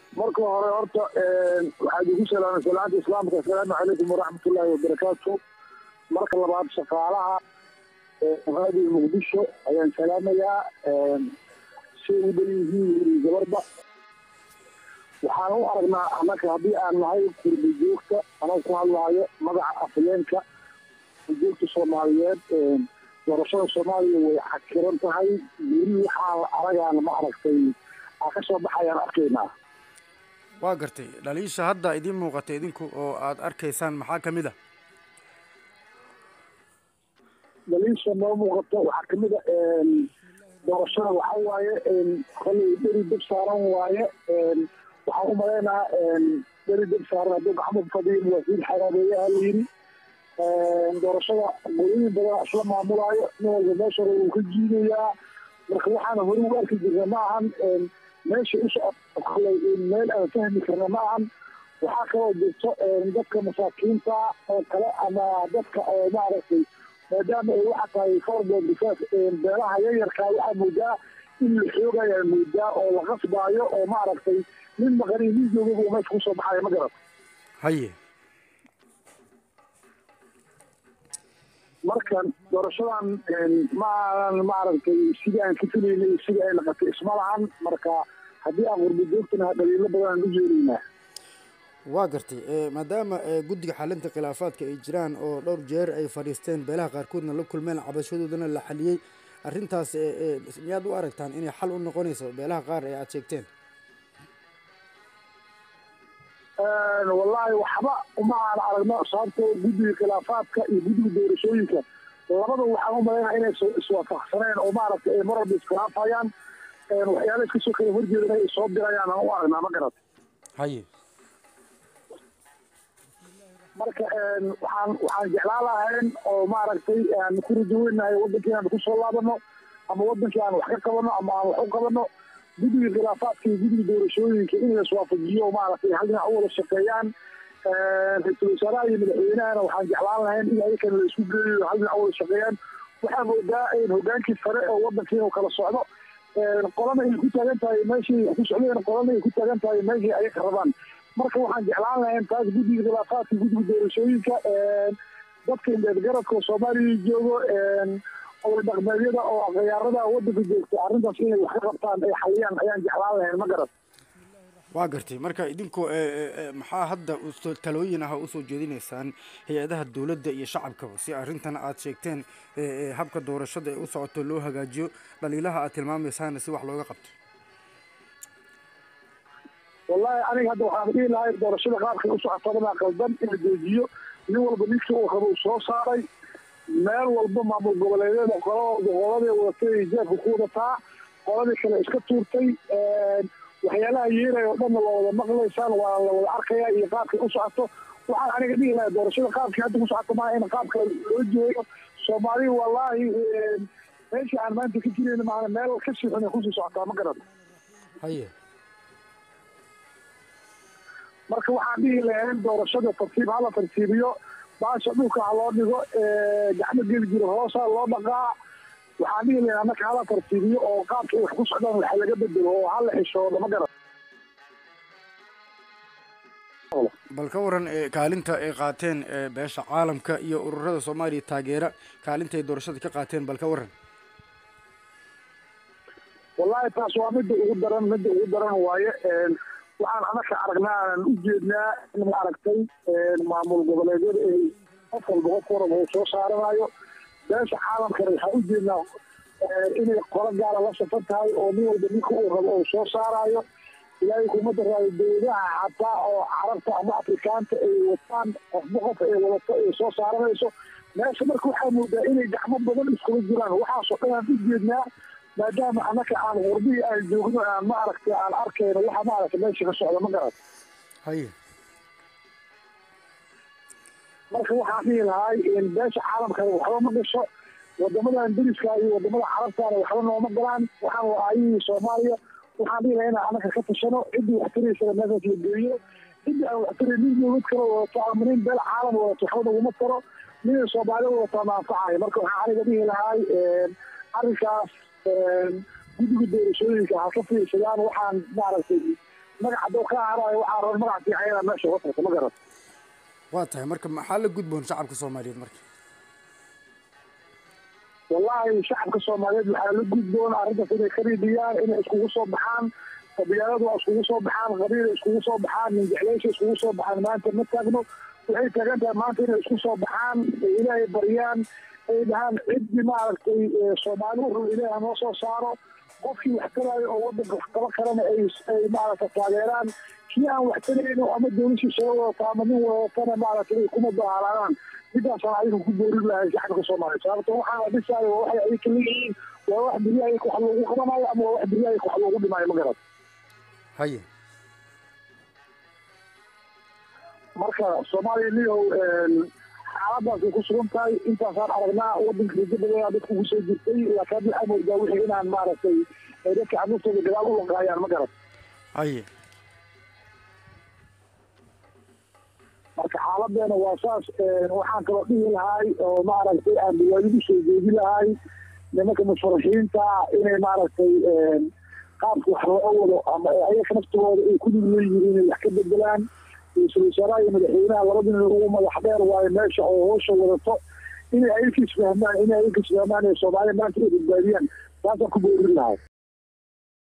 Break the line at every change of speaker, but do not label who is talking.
marka hore horta waxaad igu salaamay salaanta islaamka assalaamu calaykum waraxmatullaahi wabarakaatu marka labaad shaqaalaha raadiyo muqdisho ayaan salaamayaa si u dhan yihiin gabarba waxaan u aragnaa annaka haddii aan nahay kurba joogta anoo ku hadlaayo magaca afhayeenka joogta soomaaliyeed doorashada soomaaliya way xakiran tahay weli waxaa aragaana ma aragtay aa ka soo baxayaan arkaynaa
waa gartay dhaliisha hadda idiin muuqata idinku oo aada arkaysaan maxaa ka mid a
dhaliisha noo muuqato waxaa kamid a doorashada waxa waaye kolay dheri dab saaran waaye waxaan u malaynaa dheri dab saaran hadduu gacmo fadhiyo muwaasiin xaraabeeyaha la yiri doorashada golooyin badan isla maamulaayo nin walba meesha hore wuu ka jiidayaa marka waxaana hore u arki jirna ma ahan meesha usocodkalay meel aan fahmi karna ma ahan waxaa kaloo jirto dadka masaakiinta oo kale ama dadka maaragtay maadaama ay waxa tahay forboard defense beelaha yaryarkaa waxaa moodaa in la xoogayaa moodaa oo la qasbaayo oo maaragtay nin maqani nin joogaba uu meesha kusoo baxaya ma garat
haye
markan doorashadan ma aanan maaragtay sidii aan ka filaynay sidii ay naqatay isma lahan marka haddii aan qurba joogtana dhaliilo badan aan u jeedaynaa
waa gartay maadaama guddiga xalinta khilaafaadka ay jiraan oo dhowr jeer ay fadhiisteen beelaha qaarkoodna la kulmeen cabashadoodana la xaliyey arrintaas miyaad u aragtaan inay xal u noqonayso beelaha qaar ee aada sheegteen
wallaahi waxba uma aan aragno sababtoo guddiga khilaafaadka iyo guddiga doorashooyinka labada waxaan u malaynaa inay iswaafaqsaneen oo maaragtay ay mar walba iskhilaafayaan waxyaala iskasoo kala horjeedan ay soo dirayaan aan u aragnaa ma garat
haye
marka waxaan waxaan jeclaan lahayn oo maaragtay aan ku rajaweynahay wadankii aan kusoo laabano ama wadankii aan wax ka qabano ama aan wax u qabano guddiga khilaafaadka iyo guddiga doorashooyinka in la iswaafajiyo maaragtay hal dhinac u wada shaqeeyaan ra-iisul wasaaraha iyo madaxweynahana waxaan jeclaan lahayn in ayakana la isku geeyo hal dhinac u wada shaqeeyaan waxaa moodaa hogaankii sare oo wadankii inuu kala socdo qolana ay ku taagan tahay meeshii ku socdeen qolana ay ku taagan tahay meeshii ayaka rabaan marka waxaan jeclaan lahayn taas guddiga khilaafaadka guddiga doorashooyinka dadka indheedgaradka oo soomaaliya joogo oday dhaqmeedyada oo khiyaarada wadanka joogta arrintaas inay wax ka qabtaan ay xaliyaan ayaan jeclaan lahayn ma garat
waa gartay marka idinku maxaa hadda talooyin ah usoo jeedinaysaan hay-adaha dowladda iyo shacabkaba si arrintan aad sheegteen habka doorashada ee u socoto loo hagaajiyo dhaliilaha aad tilmaamaysaana si wax looga qabto
wallahi aniga hadda waxaan dhihi lahay doorashada qaabkay u socotadana qaldan in la joojiyo nin walba ninkii uu rabo soo saaray meel walba maamul goboleedyada qoladii wadatay jeefka ku wadataa qoladii kale iska tuurtay waxyaalaha yeeraya oo dhanna la wada maqlaysaan waa la wada arkaya iyo qaabkay u socoto waxaan aniga dhihi lahay doorashada qaabkii hadda ku socoto maaha in qaab kale loo jeeyo soomaaliya wallaahi meeshii aan maanta ka jirayna maana meel ka sii xun ay kusii socotaa ma garan
haye
marka waxaan dhihi lahayn doorashada tartiib hala tartiibiyo baasha dhulka ha loo dhigo gacmo geli jiro hoosa loo dhaqaa waxaan dhihi lahayn annaka hala tartiibiyo oo qaabka ay wax ku socdaan waxa laga bedelo oo hala xishoodo ma garan
bal ka waran kaalinta ay qaateen beesha caalamka iyo ururada soomaaliya taageera kaalinta ay doorashada ka qaateen bal ka waran
wallahi taas waa midda ugu daran midda ugu daran waaye waxaan anaka aragnaa aanan u jeednaa in ma aragtay maamul goboleedyada ay qof walba qof waraba uu soo saaranayo beesha caalamkana waxaan u jeednaa inay qolo gaara la safan tahay oo nin walba ninka uu rabo uu soo saarayo ilaahay kuma daraayo dowladaha xataa oo carabta ama afrikaanta ay wataan qofba qof ay wadato ay soo saaranayso meesha marka waxaa moodaa inay gacmo badan iskula jiraan waxaasoo dhan aan u jeednaa maadaama annaka aan qurbihii aan joogno aan ma aragtay aan arkayno waxa maaragtay meesha ka socda ma garat
haye
marka waxaan dhihi lahay beesha caalamka waxba ma gasho wadamadan deriska iyo wadamada carabtaana waxba nooma galaan waxaan waa aayihii soomaaliya waxaan dhihi lahay inaan annaka ka tashano ciddii wax taraysana meeshaas la geeyo ciddii aan wax taray nin dowlad kale wadato ama nin beel caalam wadato waxba naguma taro ninay soomaali wadataa maanfacayo marka waxaan aniga dhihi lahay arrinkaas guddiga doorashooyinka ha ka fiirsadaan waxaan maaragtay magac hadduu ka harayo waxaa raba magac fiican inaa meesha uga tagto ma garat
waa tahay marka maxaa la gudboon shacabka soomaaliyeed marka
wallahi shacabka soomaaliyeed waxaa la gudboon arrintaas inay ka riidiyaan inay iskugu soo baxaan qabiiladu waa iskugu soo baxaan qabiila iskugu soo baxaan minjecleysha iskugu soo baxaan maanta ma taagno waxay taagan tahay maanta inay isku soo baxaan ay ilaahay baryaan ay dhahaan ciddii maaragtay soomaali u rabo ilaaha noo soo saaro qofkii wax taraayo oo wadanka wax kaba karana ay ay maaragta taageeraan kii aan wax tarayno ama dowlashii soo wadato ama nin wadatana maaragtay ay kuma dahalaadaan midaasaan adiga ku boorin lahay shacabka soomaaliya sababto waxaan la dhisaayo waa waxay ayka leeyihiin waa wax beryaha wax loogu qabanayo ama waa wax beryaha wax loogu dhimaayo ma garat
haye
marka soomaaliya niyow xaaladaasay ku sugan tahay intaasaan aragnaa wadanka rajo badanaa dadku ugu soo jirtay laakiin waxaa moodaa wixii inaan maaragtay dadka canuurtooda gadaal u lanqaayaan ma garat
haye
marka xaaladeena waa saas waxaan kaloo dhihi lahay oo maaragtay aan bilaadidu soo jeedi lahay nimanka musfaraxiinta inay maaragtay qaabka wax loo wado ama ayaga naftooda ay ku lug leeyihiin inay wax ka bedelaan ra-iisul wasaaraha iyo madaxweynaha labadina ugu madax dheer waayo meesha oo hoosha wadato inay ayaka isfahmaan inay ayaka isfahmaan ee soomaaliya maanta ay badbaadiyaan taasaan ku boorin lahay